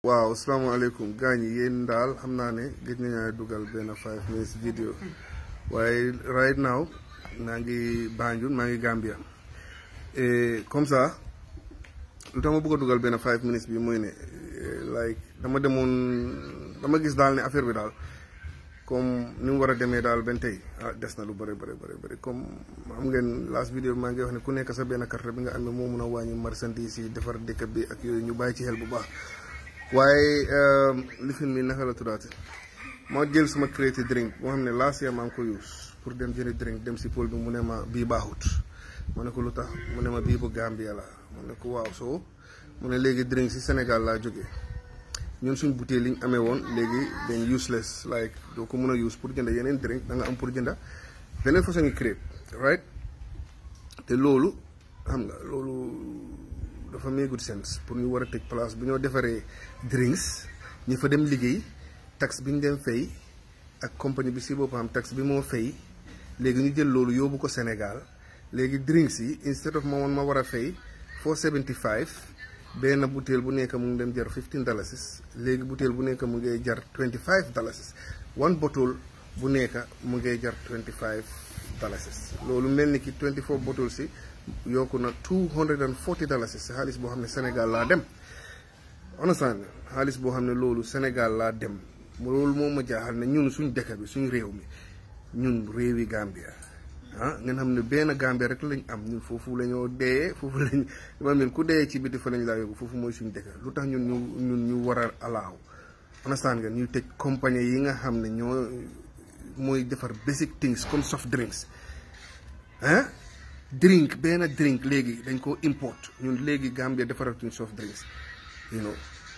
waaw salaamaaleykum gaañ yi yéen daal xam naa ne gëj nañu dugal benn five minutes vidéo waaye right now maa ngi Banjul maa ngi Gambia et comme ça lu tax ma bëgg a dugal benn five minutes bi mooy ne like dama demoon dama gis daal ne affaire bi daal comme ni mu war a demee daal benn tey ah des na lu bëri bëri bëri bëri comme xam ngeen last vidéo bi maa ngi wax ne ku nekk sa benn carte bi nga amee moo mun a wàññi marchandise yi defar dëkk bi ak yooyu ñu bàyyi ci xel bu baax. waaye lifin mi naka la tuddaate moo jël suma créati drink moo xam ne last year maa ngi ko use pour dem jëndi drink dem si pôle bi mu ne ma bii baaxut mu ne ko lu tax mu ne ma bii bu Gambia la mu ne ko waaw soo mu ne léegi drink si Sénégal laa jógee ñun suñ bouteille liñ amee woon léegi dañ useless like doo ko mun a use pour jënda yeneen drink da nga am pour jënda beneen façon ngi crêpe right te loolu xam nga loolu dafa may good sense pour ñu war a tëj place bu ñoo defaree drinks ñi fa dem liggéey taxe bi ñu dem fay ak compagnie bi si boppam taxe bi moo fay léegi ñu jël loolu yóbbu ko Sénégal léegi drinks yi instead of ma woon ma war a fay 475 benn bouteille bu nekk mu ngi dem jar 15 dalasis léegi bouteille bu nekk mu ngay jar 25 dalasis one bottle bu nekk mu ngay jar 25 dalasis loolu mel ni ki 24 bottles si yokku na two hundred and forty dollars si xaalis boo xam ne Sénégal laa dem understand xaalis boo xam ne loolu Sénégal laa dem loolu moo ma jaaxal ne ñun suñ dëkk bi suñ réew mi ñun réewi Gambia ah ngeen xam ne benn Gambia rek lañ am ñun foofu la ñoo dee foofu lañ ma mel ku dee ci biti fa lañ laa yóbbu foofu mooy suñ dëkk lu tax ñun ñu ñun ñu war a alaaw understand ngeen ñuy tëj compagnie yi nga xam ne ñoo mooy defar basic things comme soft drinks ah drink benn drink léegi dañ ko import ñun léegi Gambia defaratuñ soft drinks you know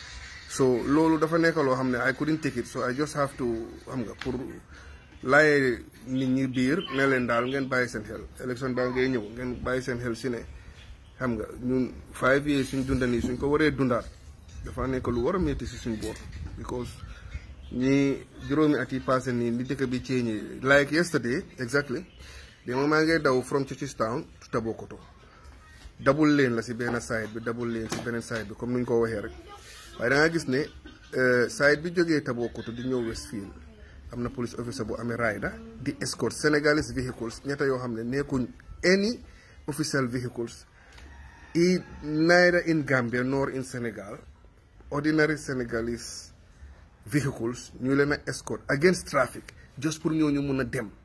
so loolu dafa nekk loo xam ne I couldn't take it so I just have to xam nga pour laaye nit ñi biir ne leen daal ngeen bàyyi seen xel élection baa ngay ñëw ngeen bàyyi seen xel si ne xam nga ñun five years suñ dunda nii suñ ko waree dundaat dafa nekk lu war a métti si suñ boor because ñi juróomi at yi passé nii li dëkk bi ceeñee like yesterday exactly dama maa ngay daw from Churchilltown to Tabokoto double lane la si benn side bi double lane si beneen side bi comme nuñ ko waxee rek waaye da nga gis ne side bi jógee Tabokoto di ñëw Westfield am na police officer bu amee rider di escort Senegalese vehicles ñetta yoo xam ne nekkuñ any official vehicles i neither in Gambia nor in Senegal ordinary Senegalese vehicles ñu leen a escort against traffic just pour ñooñu mun a dem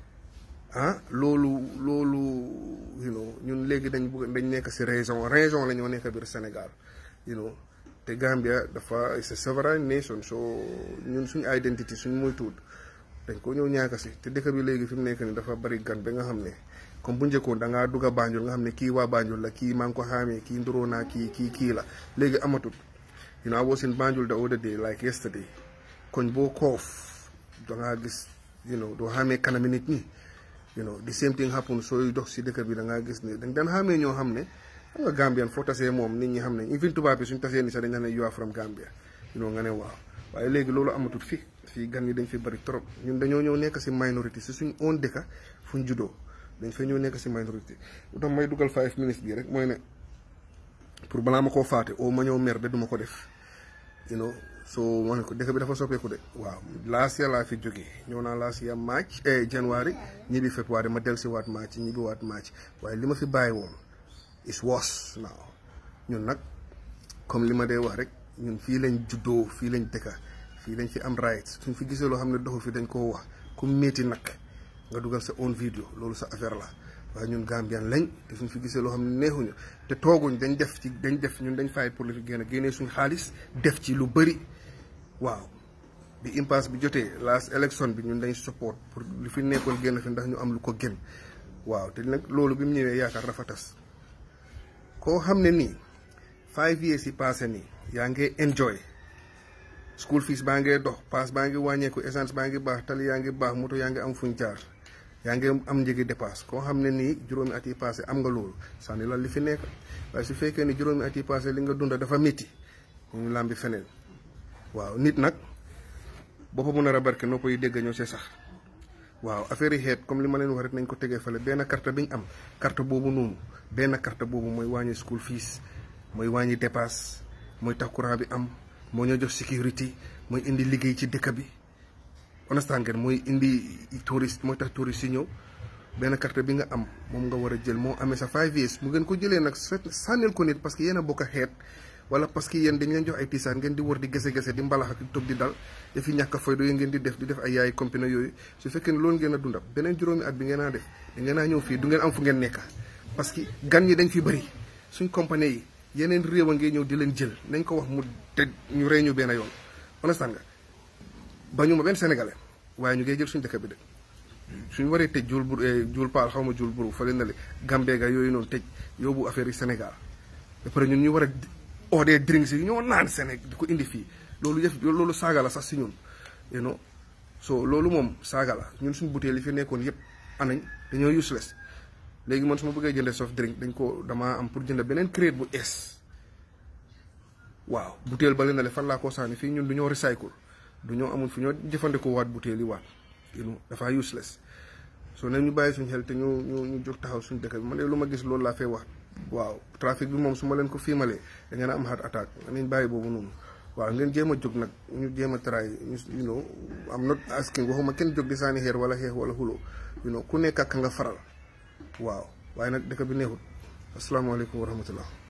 ah loolu loolu you know ñun léegi dañ bëgg dañ nekk si région région la ñoo nekk biir Sénégal you know te Gambia dafa it's a sovereign nation so ñun suñu identity suñ muy tuut dañ ko ñëw ñaaka si te dëkk bi léegi fi mu nekk ni dafa bari gan ba nga xam ne comme bu njëkkoon da ngaa dugg a Banjul nga xam ne kii waa Banjul la kii maa ngi ko xaamee kii nduroo naa kii kii kii la léegi amatut you know I was in Banjul the other day like yesterday koñ boo koof da ngaa gis you know doo xaamee kanami nit ñi you know the same thing happen sooy dox si dëkk bi da ngaa gis ne dañ daan xamee ñoo xam ne xam nga Gambian foo tasee moom nit ñi xam ne even tubaab bi suñ tasee ni sax dañ ne you are from Gambia you know nga ne waaw waaye léegi loolu amatut fi fii gan yi dañ fi bari trop ñun dañoo ñëw nekk si minorité si suñ own dëkka fuñ juddoo dañ fa ñëw nekk si minorité lu tax may dugal five minutes bi rek mooy ne pour balaa ma koo faate oo ma ñëw mer de duma ko def you know so ma ne ko dëkk bi dafa soppeeku de waaw last year laa fi jógee ñëw naa last year march eh january ñibbi février ma del si waat march ñibbi waat march waaye li ma fi bàyyi woon is worse now ñun nag comme li ma dee wax rek ñun fii lañ juddoo fii lañ dëkka fii lañ fi am rights suñ fi gisee loo xam ne doxu fi dañ koo wax ku métti nag nga dugal sa own video loolu sa affaire la waaye ñun Gambian lañ te suñ fi gisee loo xam ne neexuñu te tooguñ dañ def ci dañ def ñun dañ fay pour li fi génn génnee suñ xaalis def ci lu bëri waaw bi impasse bi jotee last election bi ñun dañ support pour li fi nekkoon génn fi ndax ñu am lu ko gën waaw te nag loolu bi mu ñëwee yaakaar dafa tas koo xam ne nii five years yi passé nii yaa ngi enjoy school fees baa ngee dox paas baa ngi wàññeeku essence baa ngi baax tali yaa ngi baax moto yaa ngi am fuñ jaar yaa ngi am njëgi dépasse koo xam ne nii juróomi at yi passé am nga loolu sànni la li fi nekk waaye su fekkee ni juróomi at yi passé li nga dunda dafa métti ñu làmbi feneen waaw nit nag boppa mun a rabarke noo koy dégg ñoo see sax waaw affaire yi xeet comme li ma leen wax rek nañ ko tegee fale benn carte bi ñu am carte boobu noonu benn carte boobu mooy wàññi school fees mooy wàññi dépasse mooy tax courant bi am moo ñoo jox sécurité mooy indi liggéey ci dëkk bi understand ngeen mooy indi touriste mooy tax touriste yi ñëw benn carte bi nga am moom nga war a jël moo amee sa five years mu ngeen ko jëlee nag sànnil ko nit parce que yéen a bokk a xeet wala parce que yéen dañ leen jox ay tiisaan ngeen di wër di gese-gese di mbalax ak toog di dal dafi ñàkk a faydo yi ngeen di def di def ay yaay compine yooyu su fekkee ne loolu ngeen a dunda beneen juróomi at bi ngeen a def da ngeen a ñëw fii du ngeen am fu ngeen nekka parce que gan ñi dañ fi bëri suñ compagnie yi yeneen réew a ngee ñëw di leen jël nañ ko wax mu te ñu rey ñu benn yoon understand nga ba ñu ma benn sénégalais waaye ñu ngay jël suñ dëkk bi de suñ waree tëj jul bur jul paal xaw ma jul buru fële na le Gambega yooyu noonu tëj yóbbu affaire yi Sénégal ba pare ñun ñu war a odee drinks yi ñoo naan Sénégal di ko indi fii loolu yëf loolu saaga la sax si ñun you know so loolu moom saaga la ñun suñ butéel yi fi nekkoon yëpp anañ dañoo useless léegi man su ma bëggee jëndee soft drink dañ ko damaa am pour jënd beneen crate bu es waaw butéel ba leen na le fan laa koo sànni fii ñun du ñoo recycle du ñoo amul fi ñoo jëfandikoo waat butéel yi waat you know dafa useless so ne ñu bàyyi suñ xel te ñu ñu ñu jóg taxaw suñ dëkk bi man de lu ma gis loolu laa fay wax waaw trafic bi moom su ma leen ko fiimalee da ngeen a am heart attack nañ bàyyi boobu noonu waaw ngeen jéem a jóg nag ñu jéem a try ñu you know am not asking waxuma kenn jóg di saani xeer wala xeex wala xulo you know ku nekk ak nga faral waaw waaye nag dëkk bi neexut asalaamaaleykum wa rahmatullah